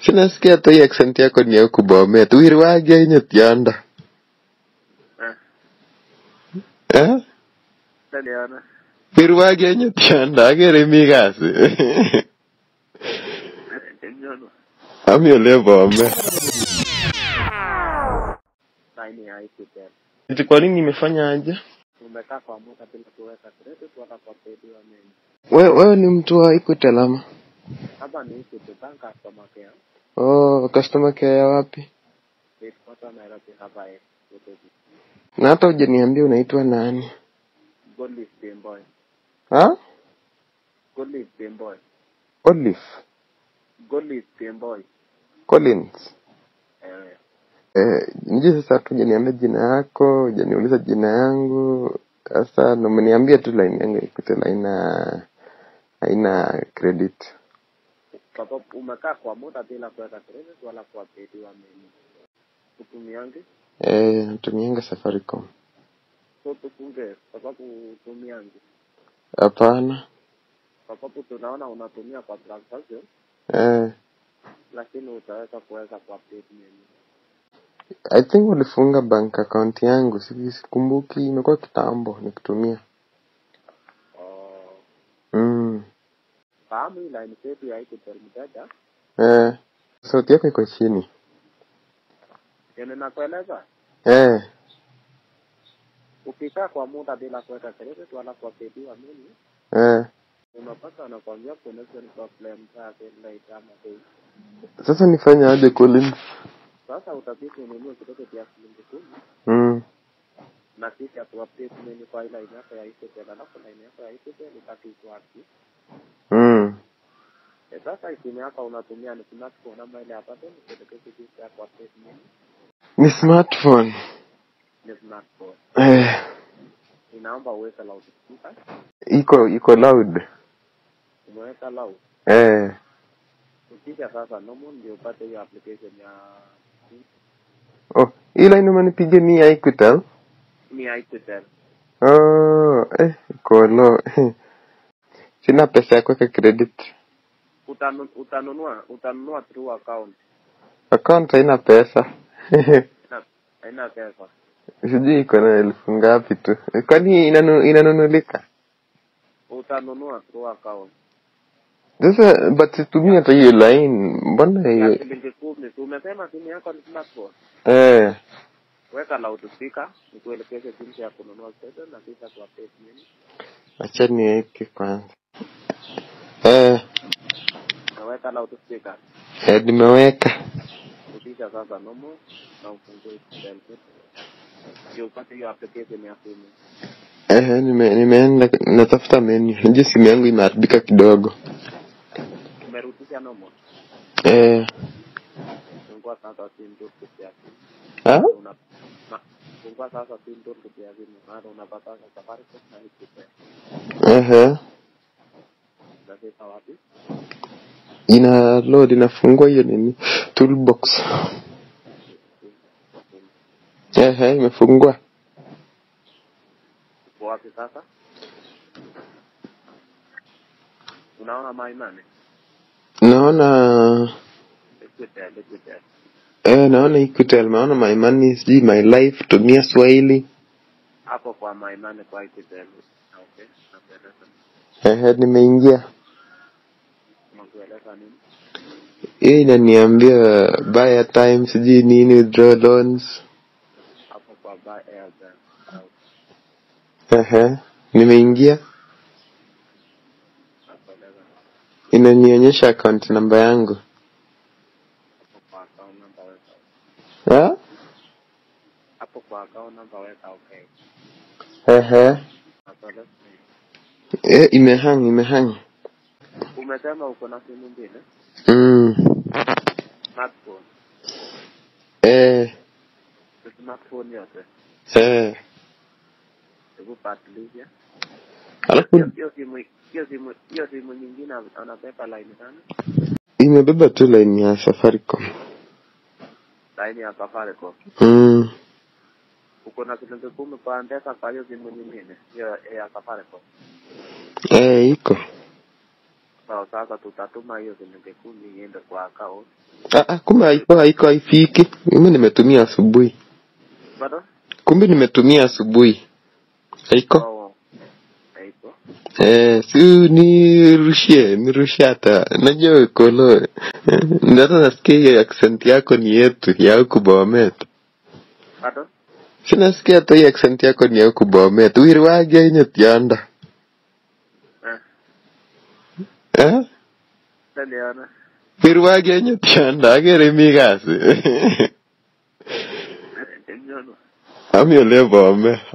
sinasikia hata hii accent yako ni ya huku Bomet. Wirwage inye tiondo. Eh, Eh? taliana. Wirwage inye tiondo. Agere mi kasi. Enyono. Ami ole Bomet. Laini haikutel. Eti kwa nini nimefanya aje? Umekaa kwa muda bila kuweka credit wala kwa paybill nini. Wewe wewe ni mtu wa Equity ama? Hapa ni Equity Bank customer care. Oh, customer care ya wapi? Headquarter Nairobi hapa eh. Nairobi. Na hata hujaniambia unaitwa nani? Goldleaf Gameboy. Ha? Goldleaf Gameboy. Olive Goldleaf Gameboy. Collins. Eh, Eh, nje sasa hata hujaniambia jina yako, hujaniuliza jina yangu. Sasa ndo umeniambia tu line yangu Equity haina haina credit. sababu umekaa kwa muda bila kuweka credit wala kwa paybill nini. Utumiange Eh, natumianga Safaricom. so tufunge sababu utumiange Hapana. sababu tunaona unatumia kwa transaction Eh, lakini utaweza kuweka kwa paybill nini. I think walifunga bank account yangu, si- sikumbuki, imekuwa kitambo nikitumia. Oh, Mm. fahamu hii line yetu ya Equitel mteja, Eh, sauti yako iko chini. yenye nakueleza Eh, ukikaa kwa muda bila kuweka credit wala kwa paybill nini, eh. unapata anakwambia connection problem zake later ama day. Sasa nifanye aje Collins? Sasa utabidi ununue credit ya shilingi kumi Mm. na sisi atuupdate nini kwa line yako ya Equitel, alafu line yako ya Equitel ibaki iko active. Mm. Eh, Sasa simu yako unatumia ni smartphone ama ile apate ni kuelekeza jinsi ya kuupdate nini Ni smartphone. ni smartphone. Eh, Inaomba uweke loudspeaker, iko iko loud. umeweka loud Eh. ukisha sasa normal ndio upate hiyo application ya Oh, hii line umenipigia ni ya Equitel? ni Equitel. Oh, eh, iko low. Sina pesa ya kuweka credit. Utanu, utanunua utanunua through account Account haina pesa. Haina- haina pesa Sijui iko na elfu ngapi tu. Kwani inanu, inanunulika? utanunua through account Sasa but situmii hata hiyo line. Mbona ya hiyo? shilingi kumi. Si umesema simu yako ni smartphone, Eh. weka loudspeaker nikuelekeze jinsi ya kununua credit na kisha tuupdate nini, Acha niweke kwanza. Eh, naweka loudspeaker eh nimeweka. ukisha sasa normal na ufungue Equitel ndio upate hiyo application ya simu. Eh, nime, nimeenda natafuta menu. Nje simu yangu imeharibika kidogo. Umerudisha normal, Eh, fungua sasa simu tu kupitia simu ha? una na fungua sasa simu tu kupitia simu, maana unapata Safaricom na Equitel. Ehe. Unafika wapi? Ina load inafungua hiyo nini? Toolbox. Ehe, imefungua. Uko wapi sasa? Unaona my money? Naona Equitel, Equitel. eh, naona Equitel, naona my money, sijui my life, tumia Swahili. Hapo kwa my money kwa Equitel. Okay, nakueleza. Ehe, nimeingia. Nakueleza nini? Hii inaniambia buy time, sijui nini, withdraw loans. Hapo kwa buy airtime. Au, Ehe, nimeingia. Nakueleza. Inanionyesha account namba yangu. Hapo kwa account number weka. Ha? Hapo kwa account number weka okay. Ehe. Nakueleza. Eh, imehang, imehang. Umesema uko na simu mbili? Mm. Smartphone. Eh, Ni smartphone yote. eh. Hebu patilia. Alafu Hiyo hiyo simu hiyo simu hiyo simu nyingine anabeba line gani? imebeba tu line ya Safaricom. Line ya Safaricom. Mm. uko na shilingi kumi kwa mpesa kwa hiyo simu nyingine hiyo ya Safaricom. Eh, iko. sawa sasa tutatuma hiyo shilingi kumi iende kwa account Ah, ah, kumbe haiko haiko haifiki mimi nimetumia asubuhi bado kumbe nimetumia asubuhi haiko oh, haipo Eh, si nirushie nirushie hata najua kolo eh, hata nasikia hiyo accent yako ni yetu ya huku Bomet bado sinasikia hata hii accent yako ni ya huku Bomet wirwage inye tiondo eh eh naliona wirwage inye tiondo akere mi kasi Nyono. ami ole Bomet